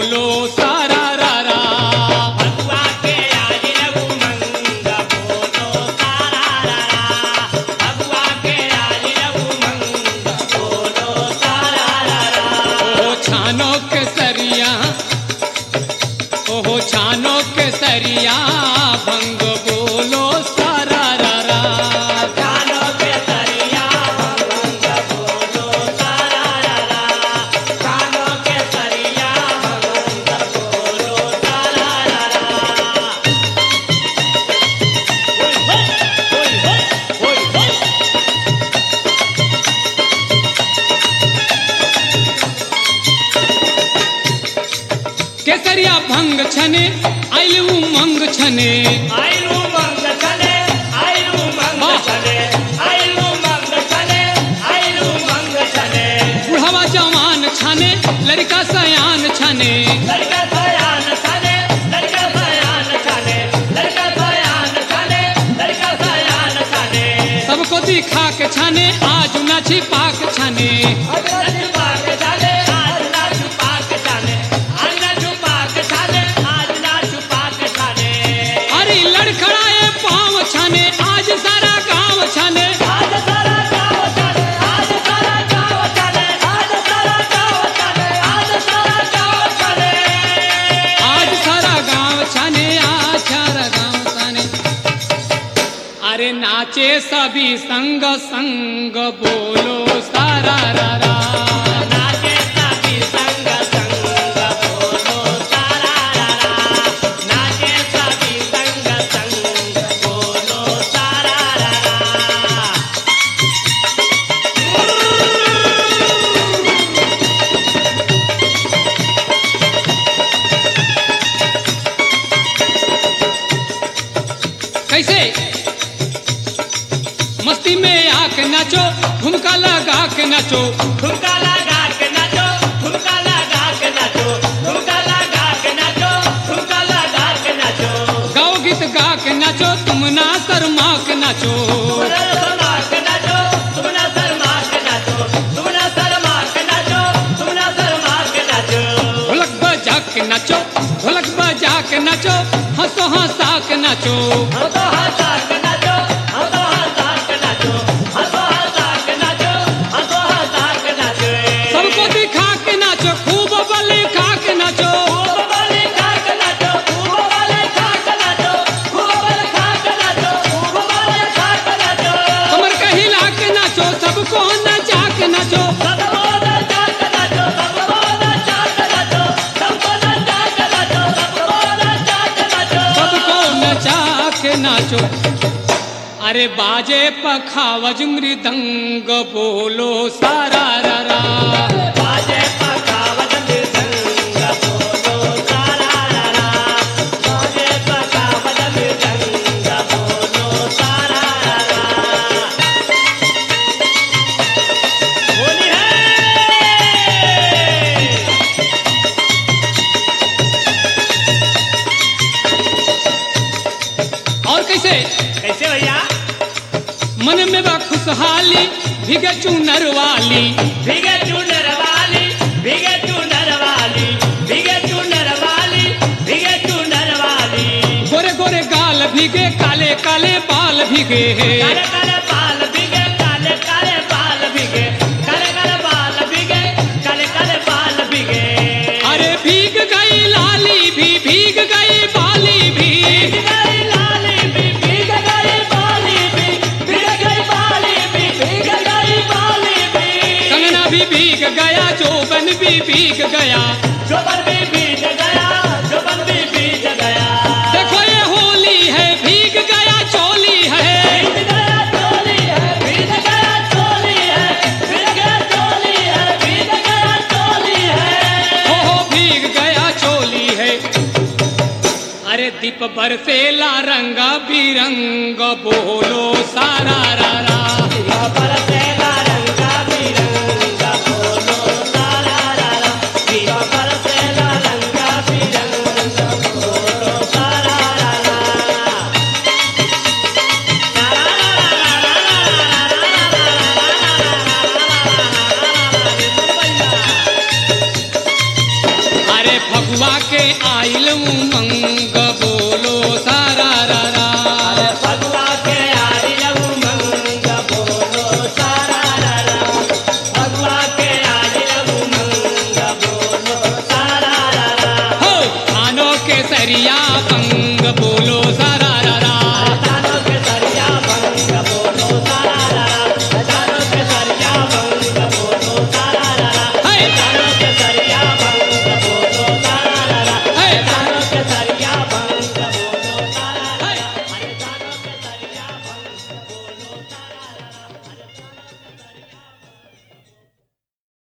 बोलो सारा रा रा भगवा के आइल उमंग बोलो सारा रा रा भगवा के आइल उमंग बोलो सारा रा रा ओ छानो के सरिया ओहो छानो के सरिया भंग बोलो सारा रा रा कानो के सरिया भगवंग बोलो सारा रा रा कानो के सरिया भगवंग बोलो सारा रा रा ओय होय ओय होय केसरिया भंग छने आइल उमंग छने आइलू मंग चले आइलू मंग चले आइलू मंग चले आइलू मंग चले बुढ़ावा जवान छने लड़का सयान छने लड़का सयान चले लड़का सयान चले लड़का सयान चले लड़का सयान चले सबको दिखा के छने आज ना छिपा के छने आज ना छुपा के चले आज ना छुपा के चले आज ना छुपा के चले आज ना छुपा के चले अरे लड़खड़ाए पाँव छने आज सारा गांव छने आज सारा गाँव चले आज सारा गाँव चले आज सारा गाँव चले आज सारा गाँव चले आज सारा गांव छने आज सारा गांव छने अरे नाचे सभी संग संग बोलो सारा रा रा नाचे सभी संग संग बोलो सारा रा रा नाचे सभी संग संग बोलो सारा रा रा कैसे मस्ती में आके नाचो ठुमका लगा के नाचो ठुमका लगा के नाचो ठुमका लगा के नाचो ठुमका लगा के नाचो ठुमका लगा के नाचो गाओ गीत गा के नाचो तुम ना शर्मा के नाचो तुमना शर्मा के नाचो तुमना शर्मा के नाचो तुमना शर्मा के नाचो तुमना शर्मा के नाचो ढोलक बजा के नाचो ढोलक बजा के नाचो हंसो हंसा के नाचो हम तो हंसा के नाचो हम तो हंसा के नाचो हम तो हंसा के नाचो हम तो हंसा के नाचो सबको दिखा के नाचो खूब बल खा के नाचो खूब वाले खा के नाचो खूब वाले खा के नाचो खूब वाले खा के नाचो खूब वाले खा के नाचो कमर के हिला के नाचो सबको नचा के नाचो सबको नचा के नाचो सबको नचा के नाचो सबको नचा के नाचो सबको नचा के नाचो सबको नचा के नाचो अरे बाजे पखावज मृदंग बोलो सारा रा रा बाजे पकावत मृदंग बोलो सारा रा रा बाजे पकावत मृदंग बोलो सारा रा रा होली है और कैसे कैसे भैया मन में बा खुशहाली भीगे चूनर वाली भीगे चूनर वाली भीगे चूनर वाली भीगे चूनर वाली भीगे चूनर वाली गोरे गोरे गाल भीगे काले काले बाल भीगे काले काले बाल भीगे काले काले बाल भीगे काले काले बाल भीगे काले काले बाल भीगे अरे भीग गई लाली भी भीग गई बाली भी भीग गई लाली भी भीग गई बाली भी भीग गई बाली भी भीग गई बाली भी कंगना भी भीग गया जोबन भी भीग गया जोबन भी भीग गया जोबन भी भीग गया देखो ये होली है भीग गया चोली है भीग गया चोली है भीग गया चोली है भीग गया चोली है भीग गया चोली है हो हो भीग गया चोली है अरे दीप बरसेला रंगा बिरंग बोलो सारा रा रा बरसेला रंगा बिरंगा बोलो सारा रा रा दिया बरसेला रंगा बिरंगा बोलो सारा रा रा अरे अरे फगुआ के आइल उमंग बोलो सारा रा रा भगवा के आई लहू मंग बोलो सारा रा रा भगवा के आई लहू मंग बोलो सारा रा रा हो खानो के सरिया पंग बोलो